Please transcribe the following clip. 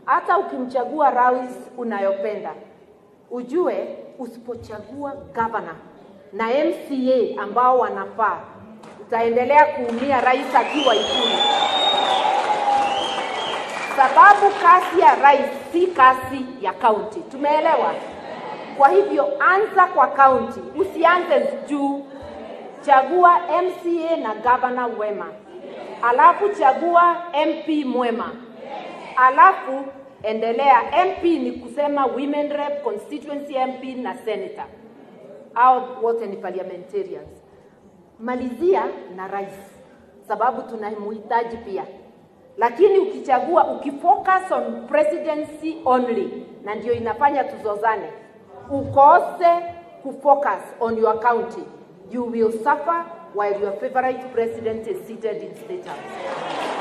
hata ukimchagua rais unayopenda, ujue usipochagua gavana na MCA ambao wanafaa, utaendelea kuumia rais akiwa Ikulu, sababu kazi ya rais si kazi ya kaunti. Tumeelewa? Kwa hivyo anza kwa kaunti, usianze juu. Chagua MCA na gavana wema, alafu chagua MP mwema, alafu endelea. MP ni kusema women rep, constituency MP na senator, au wote ni parliamentarians. Malizia na rais, sababu tunamhitaji pia lakini ukichagua ukifocus on presidency only, na ndio inafanya tuzozane, ukose kufocus on your county, you will suffer while your favorite president is seated in state house.